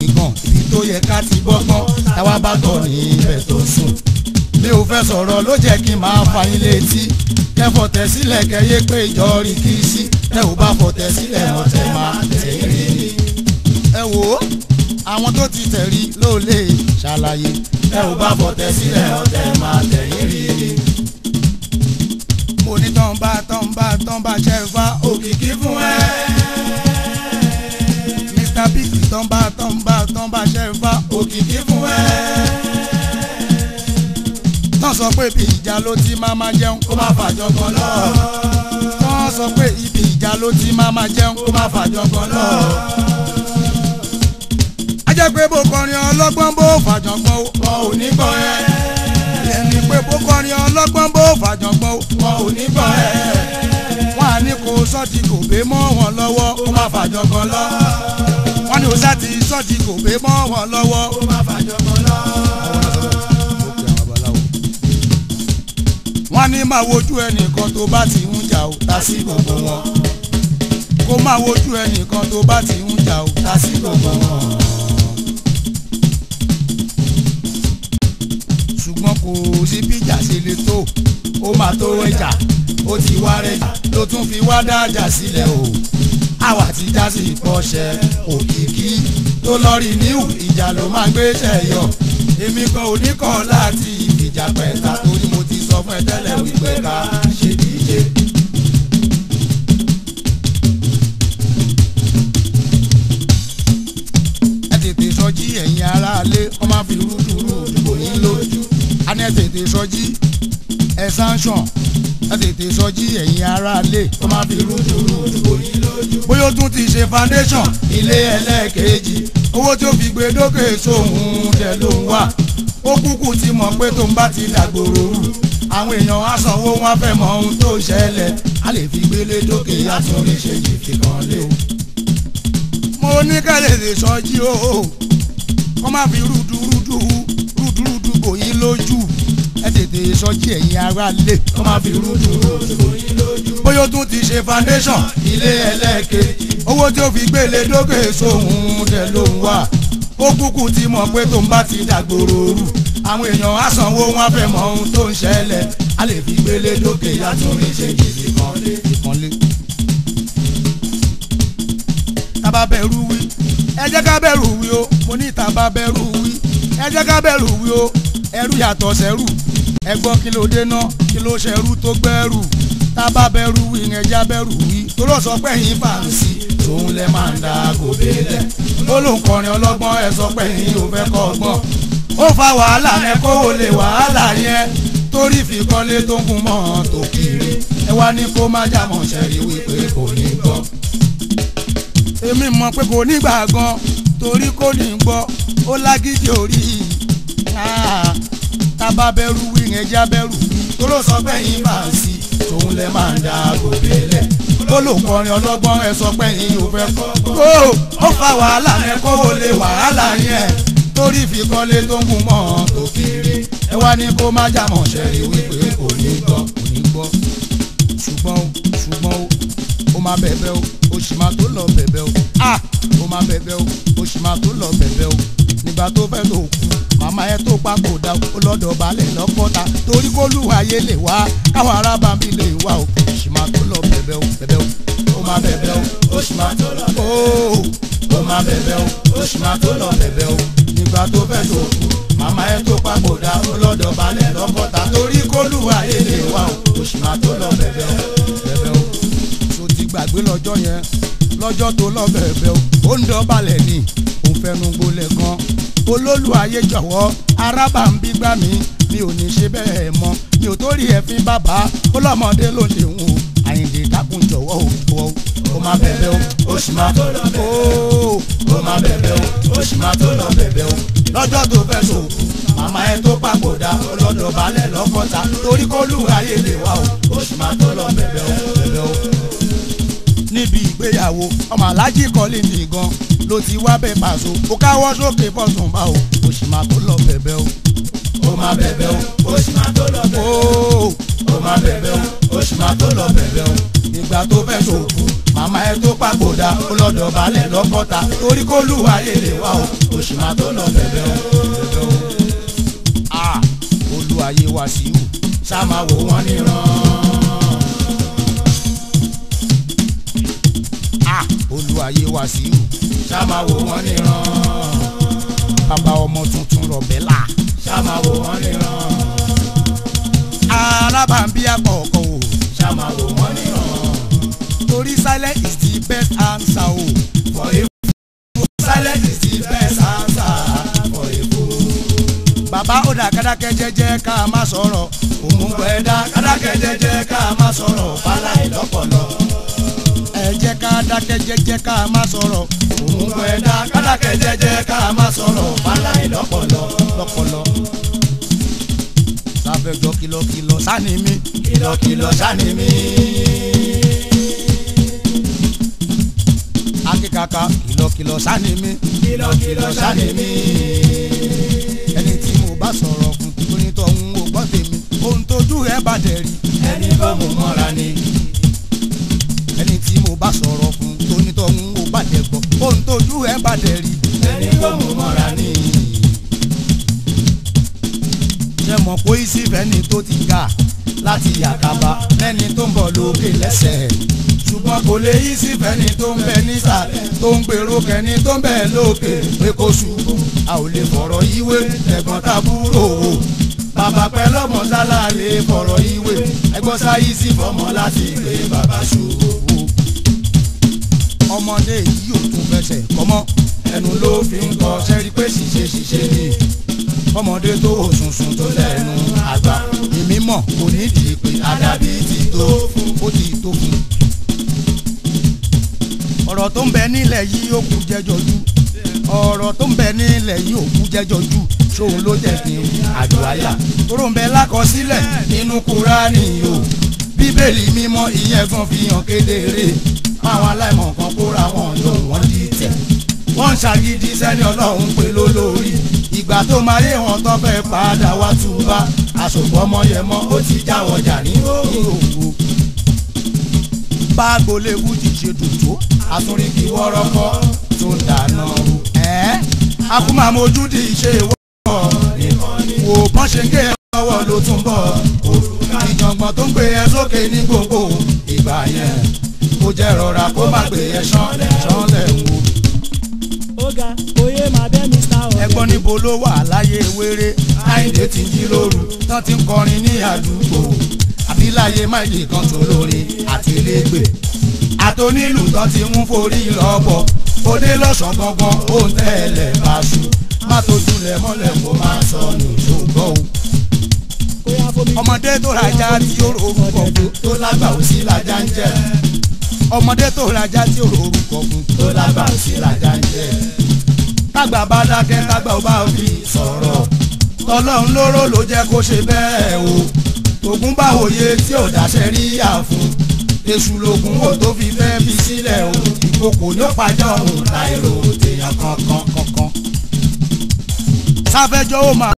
gan ibi tó yẹ ká ti bọ́gbọ́n táwa bá tọ̀ ní ibẹ̀ tó sùn mi ò fẹ́ sọ̀rọ̀ ló jẹ́ kí n máa fa yín létí kẹ́ fọ̀tẹ̀ sílẹ̀ kẹ́ yé pé ìjọ rí kí sí tẹ́ ò bá fọ̀tẹ̀ sílẹ̀ wọ́n tẹ̀ máa tẹ̀ rí ni. ẹ wò ó àwọn tó ti tẹ̀ rí ló lè ṣàlàyé tẹ́ ò bá fọ̀tẹ̀ sílẹ̀ wọ́n tẹ̀ máa tẹ̀ rí ni. mo ní tán bá tán bá tán bá ṣe fa òkìkí fún ẹ. Mr Big tán bá tán bá tán bá ṣe fa òkìkí fún ẹ tán sọ pé ibi ìjà ló ti máa ma jẹun kó má fàjọgbọ́n lọ. tán sọ pé ibi ìjà ló ti máa ma jẹun kó má fàjọgbọ́n lọ. a jẹ́ pé bó kọrin ọlọ́gbọ́n bó fàjọgbọ́n wọn ò ní gbọ́ ẹ. ẹni pé bó kọrin ọlọ́gbọ́n bó fàjọgbọ́n wọn ò ní gbọ́ ẹ. wọ́n á ní kó sọ́ọ̀tì kò gbé mọ́ wọn lọ́wọ́ kó má fàjọgbọ́n lọ. wọ́n ní o sá ti sọ́ọ̀tì kò gbé mọ́ wọn lọ́wọ́ kó má fàjọgbọ́n lọ. wọ́n ní máa wojú ẹnìkan tó bá ti ń jà ó ta sí gbogbo wọn kó máa wojú ẹnìkan tó bá ti ń jà ó ta sí gbogbo wọn. ṣùgbọ́n kò sí bíjà ṣe lè tó ó máa tó ẹjà ó ti wá rẹjà ló tún fi wá dájà sílẹ̀ o àwa ti já sí ìpọ́ṣẹ òkìkí tó lọ rí níhù ìjà ló máa gbé ṣẹ̀yọ èmi kan ò ní kọ́ láti ìfìjà pẹ̀ta torí mo ti sọ fún ẹ tẹ́lẹ̀ wípé ká ṣe díje. ẹ tètè sọjí ẹ̀yin aráalé wọ́n máa fi rúdurú dìbò yín lójú. a ní ẹ tètè sọjí ẹ sanction ẹ tètè sọjí ẹ̀yin aráalé wọ́n máa fi rúdurú dìbò yín lójú. bóyá ó tún ti ṣe foundation ilé ẹlẹ́ẹ̀kejì owó tí ó fi gbé dókè sóhun dẹ̀ ló ń wà ó kúkú ti mọ̀ pé tó ń bá ti dàgbòrò rù àwọn èèyàn á sanwó wọn fẹ́ mọ ohun tó ṣẹlẹ̀ á lè fi gbélé dókè àtúnrí ṣe jìfì kan lé o. mo ní kẹ́lẹ́ lè sọjí o kọ́ má fi rúdurúdu rúdurúdu bò yín lójú ẹ tètè sọjí ẹ̀yin ará lé kọ́ má fi rúdurúdu bò yín lójú. bóyá ó tún ti ṣe foundation ilé ẹlẹ́ẹ̀kejì owó tí ó fi gbélé dókè sóhun dẹ̀ ló ń wà ó kúkú ti mọ̀ pé tó ń bá ti dàgbòrò rù àwọn èèyàn á sanwó wọn fẹ́ mọ ohun tó ń ṣẹlẹ̀ á lè fi gbélé dókè yàtúrí ṣe jìbì kan lé. ìkànlé. tábà bẹ̀rù wí ẹ jẹ́ ká bẹ̀rù wí o mo ní tábà bẹ̀rù wí ẹ jẹ́ ká bẹ̀rù wí o ẹrú yàtọ̀ sẹ́rù ẹ gbọ́ kí ló dé ná kí ló ṣẹrú tó gbẹ́rù tábà bẹ̀rù wí ẹ já bẹ̀rù wí tó lọ sọ pé yín fàǹsì tòun lẹ máa ń da gòbè lẹ ó ló ń kọrin ọlọ́gbọ́n ẹ sọ pé yín ò fẹ́ kọ́ ọgbọ́n ó fa wàhálà yẹn kó o lè wàhálà yẹn torí fi kọ́lé tó ń gun mọ́ tó kiri ẹ wá ní kó má jámọ̀ ṣẹ́rí wípé kò ní gbọ́. èmi mọ̀ pé kò ní gbà gan torí kò ní gbọ́ ó lágídí orí tábà bẹ̀rù wí yẹn já bẹ̀rù tó ló sọ pé yín bá ń sí tòun lẹ máa ń da gòbè lẹ̀ ó lò kọrin ọlọ́gbọ́n ẹ sọ pé yín ò fẹ́ kọ́ ó fa wàhálà yẹn kó o lè wàhálà yẹn torí fi kọ́lé tó ń gun mọ́ tó kiri ẹ wá ní kó má jàmọ̀ ṣẹ́rí wípé kò ní gbọ́ kò ní gbọ́ ṣùgbọ́n o ṣùgbọ́n o ó máa bẹ̀bẹ̀ o ó sì máa tó lọ bẹ̀bẹ̀ o ah ó máa bẹ̀bẹ̀ o ó sì máa tó lọ bẹ̀bẹ̀ o nígbà tó fẹ́ tó kú màmá ẹ tó papòdà ó lọ́dọ̀ balẹ̀ lọ́kọ́ta torí kó lùwàyé lè wá káwọn arábàbí lè wá o ó sì máa tó lọ bẹ̀bẹ̀ o bẹ̀bẹ̀ o ó máa bẹ̀bẹ̀ o ó sì máa tó lọ bẹ̀bẹ̀ o ó máa bẹ̀bẹ̀ o ó sì máa tó lọ bẹ̀bẹ̀ o nígbà tó fẹ́ tó kú màmá ẹ tó papòdà ó lọ́dọ̀ balẹ̀ lọ́kọ́ta torí kó lùwàyé lè wá o ó sì máa tó lọ bẹ̀bẹ̀ o bẹ̀bẹ̀ o tó ti gbàgbé lọ́jọ́ yẹn lọ́jọ́ tó lọ bẹ̀bẹ̀ o ó ń dọ̀bálẹ̀ ni òun fẹnu gbolẹ̀ kan olólù ayé jọ̀wọ́ arábà ń bí gbá mi mi ò ní ṣe bẹ́ẹ̀ mọ́ mi ò tó rí ẹ̀fín bàbá ó lọ́mọdé ló ṣe wù ú àyìndé dákun jọ̀wọ́ o o ó máa bẹ̀bẹ̀ o ó sì máa tó lọ bẹ̀bẹ̀ o ó máa bẹ̀bẹ̀ o ó sì máa tó lọ bẹ̀bẹ̀ o lọ́jọ́ tó fẹ́ sòkù màmá ẹ tó papòdà ọlọ́dọ̀ balẹ̀ lọ́kọ́ta torí kó lù ayé lè wá o ó sì máa tó lọ bẹ̀bẹ̀ o bẹ̀bẹ̀ o níbi ìgbéyàwó ọmọ alájí kọ́lé mi gan ló ti wá bẹ́ẹ̀ pàṣọ ó káwọ́ sókè fọ́sùn bá o ó sì máa tó lọ bẹ̀bẹ̀ o ó máa bẹ̀bẹ̀ o ó sì máa tó lọ bẹ̀bẹ̀ o ó máa bẹ̀bẹ̀ o ó sì máa tó lọ bẹ̀bẹ̀ o ìgbà tó fẹ́ sòkù màmá ẹ tó papòdà ó lọ́dọ̀ balẹ̀ lọ́kọ́ta torí kó lù ayé lè wá o ó máa tó lọ bẹ̀bẹ̀ o. Ah, olúwayé Wàsíù ṣá máa wò wọ́n níran. Ah, olúwayé Wàsíù ṣá máa wò wọ́n níran. bàbá ọmọ tuntun rọ̀bẹ́là ṣá máa wò wọ́n níran. alábàámbí àkọ́kọ́ o ṣá máa wò wọ́n níran. torí silent is the best answer o. for a fool silent is the best answer for a fool. bàbá ó dà kádákẹ́ jẹ́jẹ́ ká má sọ̀rọ̀ òmùgbọ́ ẹ̀dá kádákẹ́ jẹ́jẹ́ ká má sọ̀rọ̀ fáláì lọ́pọ̀lọ́ ẹ jẹ́ ká dákẹ́ jẹ́jẹ́ ká má sọ̀rọ̀ òmùgbọ́ ẹ̀dá kádákẹ́ jẹ́jẹ́ ká má sọ̀rọ̀ fáláì lọ́pọ̀lọ́ lọ́pọ̀lọ́ sáfẹ́jọ́ kìlọ̀kìlọ̀ sani mi kìlọ̀kìlọ̀ sani mi. akíkaka kìlọ̀kìlọ̀ sani mi kìlọ̀kìlọ̀ sani mi. ẹni tí mo bá sọ̀rọ̀ fún onítọ̀hún ò gbọ́ tèmi ohun tójú ẹ bá dẹ̀ rí ẹni bá mo mọ́ra ni. ẹni tí mo bá sọ̀rọ̀ fún onítọ̀hún ò bá dẹ̀ gbọ́ ohun tójú ẹ bá dẹ̀ rí ẹni bá mo mọ́ra ni. ṣé mọ̀ pé ìsìfẹ́ni tó ti ga láti yàkàbá lẹ́ni tó ń bọ̀ lókè lẹ́sẹ̀ ṣùgbọ́n kò lè yí sífẹ́ni tó ń bẹ nísàlẹ̀ tó ń gbèrò kẹ́ni tó ń bẹ lókè pé kó ṣubú a ò lè fọ̀rọ̀ yíwé ẹ̀gbọ́n tàbúrò o bàbá pẹ́ lọ́mọ sálà lè fọ̀rọ̀ yíwé ẹ̀gbọ́n sáyé sí fọmọ láti gbé bàbá ṣubú. ọmọdé yìí ò tún fẹsẹ̀ kọ́mọ́ ẹnu ló fi ń kọ sẹ́rí pé ṣìṣe ṣìṣe ni ọmọdé tó òṣùṣùn tó lẹ́nu àgbà èmi mọ̀ kò nídìí pé àdàbí ti tó fún ó ti tó fún. ọ̀rọ̀ tó ń bẹ nílẹ̀ yìí ó kú jẹjọ jù ọ̀rọ̀ tó ń bẹ nílẹ̀ yìí ó kú jẹjọ jù ṣóun ló jẹ́ kí n àjò àyà tóró ń bẹ lákọsílẹ̀ nínú kúránì o bíbélì mímọ́ ìyẹn gan fi hàn kedere máwọn aláìmọ̀ kan kóra wọn jọ wọ́n di tẹ̀ wọ́n ń ṣàgídí sẹ́ni ọlọ́run pé lólórí ìgbà tó máa yé wọn tó fẹ́ padà wá túbá àsopọ̀ ọmọ yẹn mọ́ ó ti jáwọ́ jà ní òwò. bá agboolé wújì ṣe dùn tó àtúrí kí wọ́rọ́kọ́ tó ń dáná o. ẹ́ akúmọ̀ mojú di ìṣe ìwọ́ wò bọ́n ṣe ń gé ẹ lọ́wọ́ ló tún bọ̀ ìjọ̀ngbọ̀n tó ń gbé ẹ sókè ní gbogbo ìgbà yẹn kó jẹ́ rọra kó má gbé ẹ ṣánlẹ̀ ṣánlẹ̀ wò ọ̀gá oyè máa bẹ́ mr ọ̀rẹ́. ẹgbọ́n níbo ló wà láyé wéré àìdè ti ń jí lóru tán ti ń kọrin ní àdúgbò àbí láyé máìlì kan tó lórí àtìlégbè àtònílù tán ti ń forí lọ́bọ̀ òde lọ́sàn gangan ó ń tẹ̀lé báṣu má tójú lẹ̀ mọ́lẹ̀ kó má sọnù ṣùgbọ́n o. Kóyá fomi. ọmọdé tó rajà tí ó rorúkọ fún tó lágbà ó sí lajá ń jẹ ọmọdé tó rajà tí ó rorúkọ fún tó lágbà ó sí lajá ń jẹ tágbà bá dákẹ́ tágbà ó bá fi sọ̀rọ̀ tọlọ́run lóró ló jẹ́ kó ṣe bẹ́ẹ̀ o tògún bá òye tí ò dáṣẹ́ rí yà fún èṣù lògùn ò tó fi fẹ́ fi sílẹ̀ o ìkòkò ló pàjọ́ òun láìrò tèèyàn kankan kankan sáfẹ́jọ́ ó máa.